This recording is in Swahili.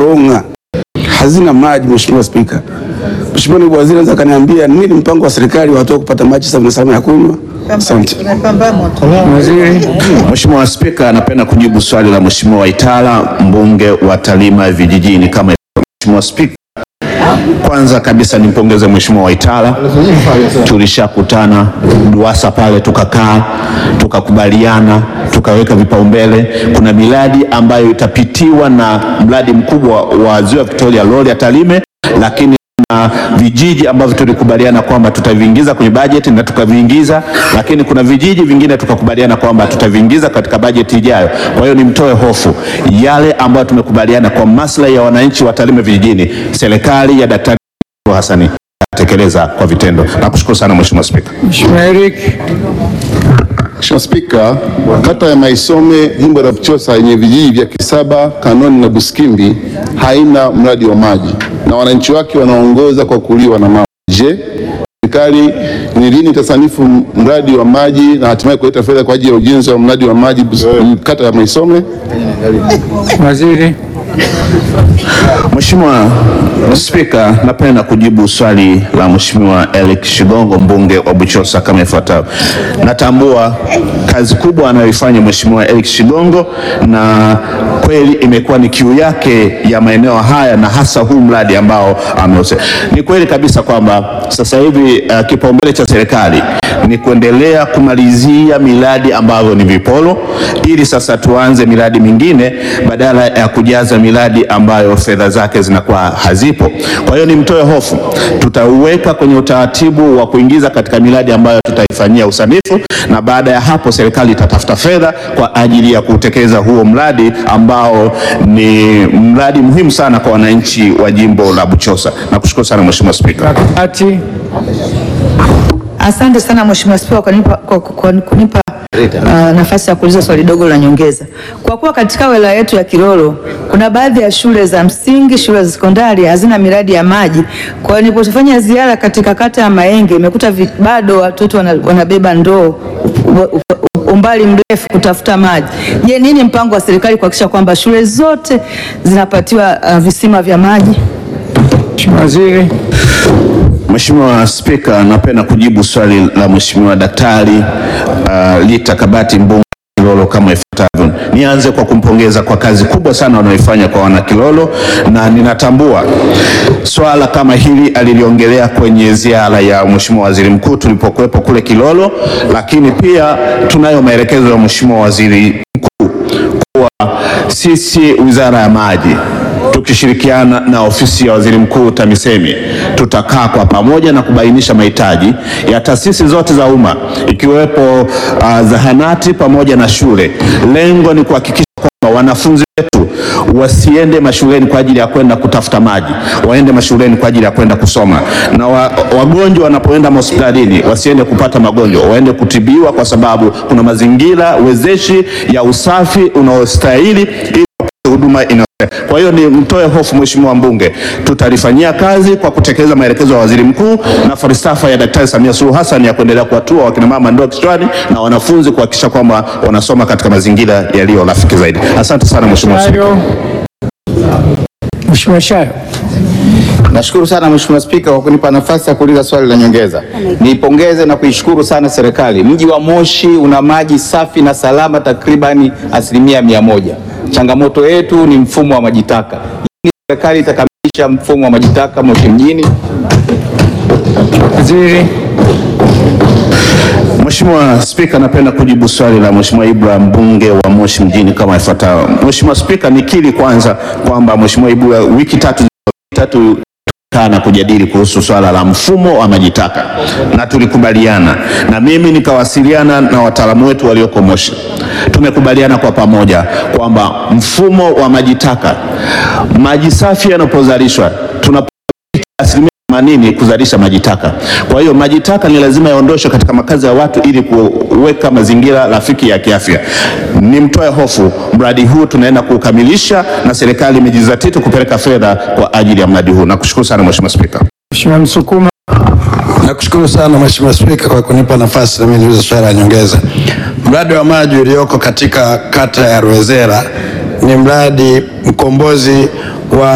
Kaonga hazina maji. Mheshimiwa Spika, Mheshimiwa Naibu Waziri anaweza kaniambia nini mpango wa serikali wa watu wa kupata maji safi na salama ya kunywa? Asante. Mheshimiwa Spika, napenda kujibu swali la Mheshimiwa Waitala mbunge wa Tarime vijijini kama ifuatavyo. Mheshimiwa Spika, kwanza kabisa nimpongeze Mheshimiwa Waitala, tulishakutana DUWASA pale tukakaa tukakubaliana tukaweka vipaumbele. Kuna miradi ambayo itapitiwa na mradi mkubwa wa Ziwa Victoria Roli ya Tarime, lakini na vijiji ambavyo tulikubaliana kwamba tutaviingiza kwenye bajeti na tukaviingiza, lakini kuna vijiji vingine tukakubaliana kwamba tutaviingiza katika bajeti ijayo. Kwa hiyo nimtoe hofu, yale ambayo tumekubaliana kwa maslahi ya wananchi wa Tarime vijijini, serikali ya Daktari Hassani itatekeleza kwa vitendo. Nakushukuru sana Mheshimiwa Spika. Mheshimiwa Eric. Mheshimiwa Spika, kata ya Maisome jimbo la Buchosa yenye vijiji vya Kisaba, Kanoni na Buskimbi haina mradi wa maji na wananchi wake wanaongoza kwa kuliwa na maji. Je, serikali ni lini itasanifu mradi wa maji na hatimaye kuleta fedha kwa ajili ya ujenzi wa mradi wa maji Bus- kata ya Maisome? Waziri. Mheshimiwa Spika, napenda kujibu swali la Mheshimiwa Eric Shigongo mbunge wa Buchosa kama ifuatavyo. Natambua kazi kubwa anayoifanya Mheshimiwa Eric Shigongo na kweli imekuwa ni kiu yake ya maeneo haya na hasa huu mradi ambao ameusema. Ni kweli kabisa kwamba sasa hivi uh, kipaumbele cha serikali ni kuendelea kumalizia miradi ambayo ni viporo ili sasa tuanze miradi mingine badala ya kujaza miradi ambayo fedha zake zinakuwa hazipo. Kwa hiyo nimtoe hofu, tutauweka kwenye utaratibu wa kuingiza katika miradi ambayo tutaifanyia usanifu, na baada ya hapo serikali itatafuta fedha kwa ajili ya kutekeleza huo mradi ambao ni mradi muhimu sana kwa wananchi wa jimbo la Buchosa. Nakushukuru sana Mheshimiwa Spika. Ati. Asante sana Mheshimiwa Spika kwa kunipa, kwa, kwa kunipa uh, nafasi ya kuuliza swali dogo la nyongeza. Kwa kuwa katika wilaya yetu ya Kilolo kuna baadhi ya shule za msingi, shule za sekondari hazina miradi ya maji. Kwa hiyo nilipofanya ziara katika kata ya Maenge imekuta vi- bado watoto wana, wanabeba ndoo u- u- umbali mrefu kutafuta maji. Je, nini mpango wa serikali kuhakikisha kwamba shule zote zinapatiwa uh, visima vya maji? Mheshimiwa Waziri. Mheshimiwa Spika, napenda kujibu swali la Mheshimiwa Daktari uh, Lita Kabati mbunge wa Kilolo kama ifuatavyo. Nianze kwa kumpongeza kwa kazi kubwa sana wanaoifanya kwa wana Kilolo, na ninatambua swala kama hili aliliongelea kwenye ziara ya Mheshimiwa Waziri Mkuu tulipokuwepo kule Kilolo, lakini pia tunayo maelekezo ya Mheshimiwa Waziri Mkuu kuwa sisi Wizara ya Maji tukishirikiana na ofisi ya waziri mkuu TAMISEMI tutakaa kwa pamoja na kubainisha mahitaji ya taasisi zote za umma ikiwepo uh, zahanati pamoja na shule. Lengo ni kuhakikisha kwamba wanafunzi wetu wasiende mashuleni kwa ajili ya kwenda kutafuta maji, waende mashuleni kwa ajili ya kwenda kusoma, na wa, wagonjwa wanapoenda hospitalini wasiende kupata magonjwa, waende kutibiwa, kwa sababu kuna mazingira wezeshi ya usafi unaostahili ili wapate huduma ina kwa hiyo ni mtoe hofu Mheshimiwa mbunge, tutalifanyia kazi kwa kutekeleza maelekezo ya waziri mkuu na falsafa ya Daktari Samia Suluhu Hassan ya kuendelea kuwatua wakina mama ndoo kichwani na wanafunzi kuhakikisha kwamba wanasoma katika mazingira yaliyo rafiki zaidi. Asante sana Mheshimiwa Spika. Shayo. Mheshimiwa Shayo. Nashukuru sana Mheshimiwa Spika kwa kunipa nafasi ya kuuliza swali la nyongeza. Niipongeze na kuishukuru sana serikali. Mji wa Moshi una maji safi na salama takribani asilimia mia moja. Changamoto yetu ni mfumo wa maji taka. Lini serikali itakamilisha mfumo wa maji taka Moshi mjini? Waziri. Mheshimiwa Spika, napenda kujibu swali la Mheshimiwa Ibra mbunge wa Moshi mjini kama ifuatavyo. Mheshimiwa Spika, nikiri kwanza kwamba Mheshimiwa Ibra wiki tatu tatu tulikaa na kujadili kuhusu swala la mfumo wa maji taka na tulikubaliana, na mimi nikawasiliana na wataalamu wetu walioko Moshi. Tumekubaliana kwa pamoja kwamba mfumo wa maji taka, maji safi yanapozalishwa tuna asilimia themanini kuzalisha maji taka. Kwa hiyo maji taka ni lazima yaondoshwe katika makazi ya watu ili kuweka mazingira rafiki ya kiafya. Nimtoe hofu, mradi huu tunaenda kuukamilisha na serikali imejizatiti kupeleka fedha kwa ajili ya mradi huu. Nakushukuru sana Mheshimiwa Spika. Mheshimiwa Msukuma. Nakushukuru sana Mheshimiwa Spika kwa kunipa nafasi na mimi niulize swali la nyongeza. Mradi wa maji ulioko katika kata ya Rwezera ni mradi mkombozi wa